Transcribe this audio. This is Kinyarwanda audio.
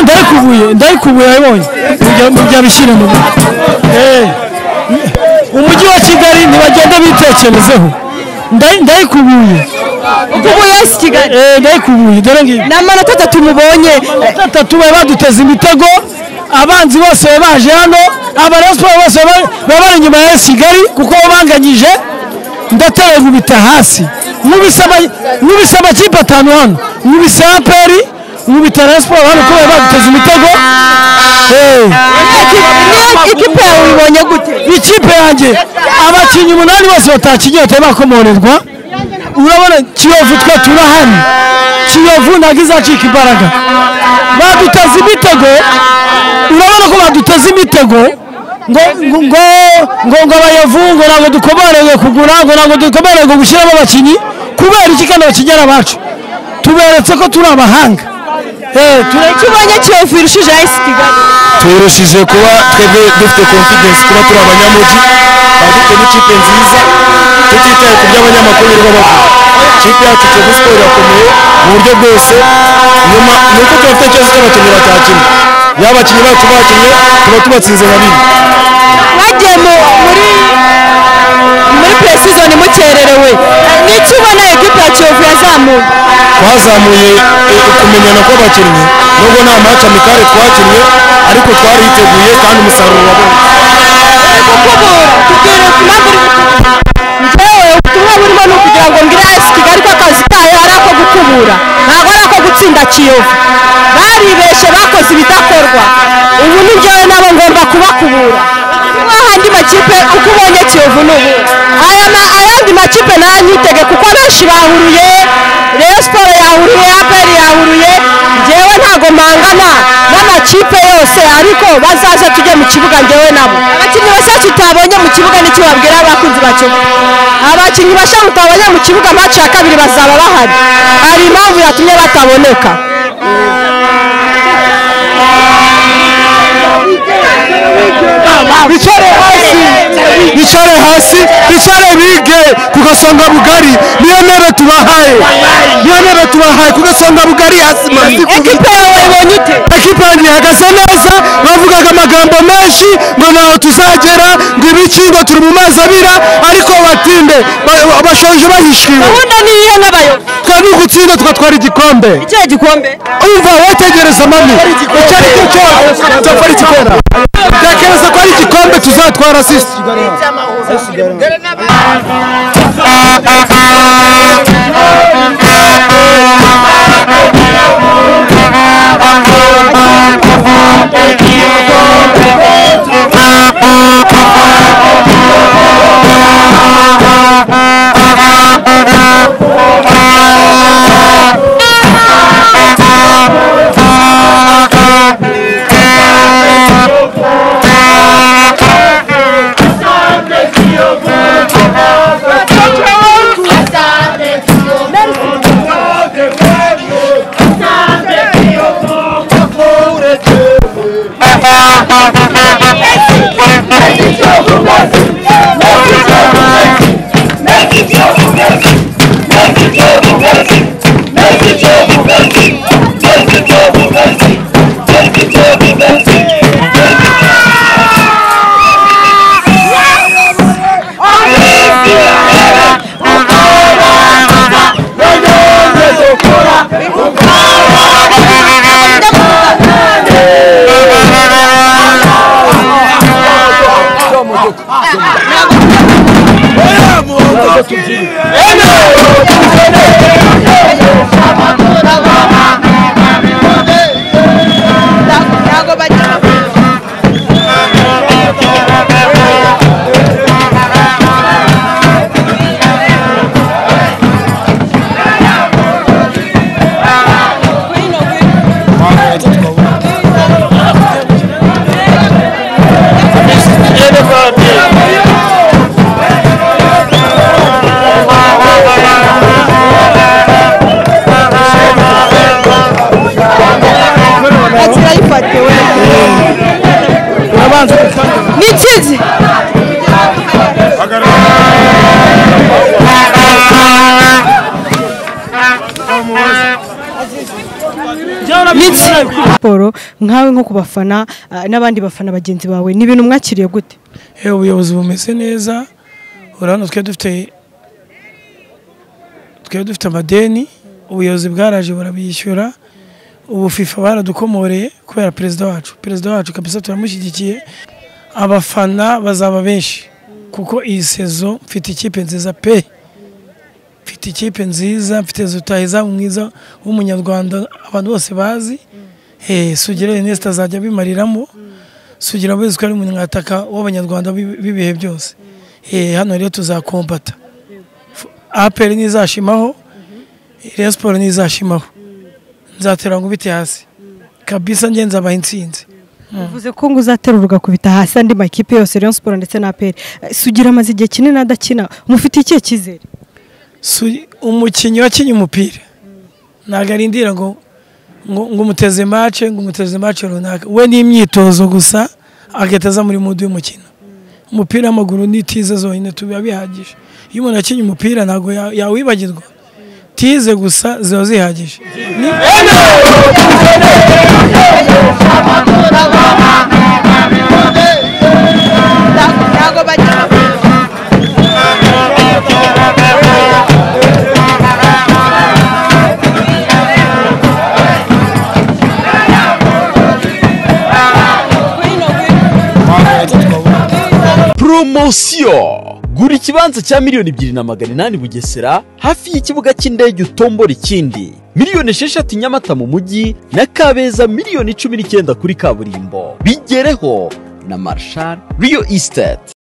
ndayikubuye ndayikubuye wabibonye mujya bishyire mu umujyi wa kigali ntibagenda bitekerezeho Nday- ndayikubuye Ukubuye wese i Kigali. Eh, ndayikubuye dore ngibi ni amanota atatu mubonye batatu bari baduteza imitego abanzi bose bari baje hano abarayo siporo bose bari- baba bari inyuma ya Resi kigali kuko babanganyije ndateye nkubita hasi nkubise ama- nkubise amakipe atanu hano nkubise aperi nkubita rayo siporo hano kubera baduteza imitego Eh. Imwe- ikipe yawe uyibonye gute ikipe yanjye abakinnyi umunani bose batakinnye batari bakomorerwa urabona kiyovu twe turahari kiyovu ntabwo izacika imbaraga baduteza imitego urabona ko baduteza imitego ngo ngo ngo ngo ngo abayovu ngo ntabwo dukomereye kugura ngo ntabwo dukomereye gushyiramo abakinnyi kubera iki kandi abakinnyi ari abacu tuberetse ko turi abahanga Eh, ture- icyo ubonye kiyovu irushije ayisi kigali turushije kuba twebwe dufite confidence kuba turi abanyamugi tukaba dufite n'ikipe nziza tutitaye ku by'abanyamakuru birirwa bavuga ikipe yacu kiyovu siporo irakomeye mu buryo bwose nyuma ni uko tuba dutekereza ko abakinnyi batakinnye yaba abakinnyi bacu bakinnye tuba tubatsinze nka bine mwagiye mu- muri muri puresizoni mukererewe n'icyo ubona ekipe ya kiyovu yazamuye twazamuye eh, kumenyana kw'abakinnyi nubwo nta match amikare twakinnye ariko twariteguye kandi umusaruro uraboneka kuko ubu tubwire ku mpamvu uri gukubura njyewe ubutumwa burimo ni ukugira ngo mbwire ayisi kigali ko akazi kayo ari ako gukubura ntabwo ari ako gutsinda kiyovu baribeshe bakoze ibidakorwa ubu ni njyewe nabo ngomba kubakubura nk'aho andi makipe uko ubonye kiyovu ni ubu aya ma- ayandi makipe nayo nyitege kuko benshi bahuruye reyo siporo yahuruye aperi yahuruye njyewe ntago mpangana n'amakipe yose ariko bazaze tujye mu kibuga njyewe nabo abakinnyi bashya tutabonye mu kibuga nicyo babwira abakunzi bacyo abakinnyi bashya mutabonye mu kibuga maci ya kabiri bazaba bahari hari impamvu yatumye bataboneka bicare hasi bicare hasi bicare bige ku gasonga bugari niyo ntebe tubahaye niyo ntebe tubahaye ku gasonga bugari hasi mazi ekipe yawe ibonye ute ekipa yanjye ihagaze neza bavugaga amagambo menshi ngo ntaho tuzagera ngo ibiki ngo turi mu mazi abira ariko batinde ba- bashoje bahishiwe gahunda ni iyihe nk'abayobozi twe ni ugutsinda tugatwara igikombe ikihe gikombe umva wetegereza mami icyo ari cyo cyose nzakora igikombe tekereza ko ari igikombe tuzatwara sisi akira yifatiwe ni ikizi Niki? siporo siporo nkawe nko ku bafana ah, n'abandi bafana bagenzi bawe ni ibintu mwakiriye gute Eh, ubuyobozi bumeze neza urabona twe dufite twe dufite amadeni ubuyobozi bwaraje burabishyura ubu fifa baradukomoreye kubera perezida wacu perezida wacu kabisa turamushyigikiye abafana bazaba benshi kuko iyi sezo mfite ikipe nziza pe mfite ikipe nziza mfite zutahizamu mwiza w'umunyarwanda abantu bose bazi Eh, sugira Ernest azajya abimariramo sugira wese ko ari umunyataka w'abanyarwanda b'i- b'ibihe byose Eh, hano rero tuzakombata aperi ntizashimaho Rayon siporo ntizashimaho nzatera ngo ubite hasi kabisa ngenzi abaha intsinzi uvuze ko ngo uzatera ugakubita hasi andi makipe yose Rayon Sport ndetse na APR Eh, sugira amaze igihe kinini adakina mufite ikihe cyizere Su- umukinnyi wakinnye umupira ntabwo arindira ngo ngo ngo umuteze mace ngo umuteze mace runaka we ni imyitozo gusa agahita aza muri mudu y'umukino umupira w'amaguru ni tize zonyine tuba bihagije iyo umuntu akinnye umupira ntabwo ya- yawibagirwa tize gusa ziba zihagije poromosiyo gura ikibanza cya miliyoni ebyiri na magana inani bugesera hafi y'ikibuga cy'indege utombora ikindi miliyoni esheshatu nyamata mu mujyi na kabeza miliyoni cumi n'icyenda kuri kaburimbo bigereho na marshal riyo esiteti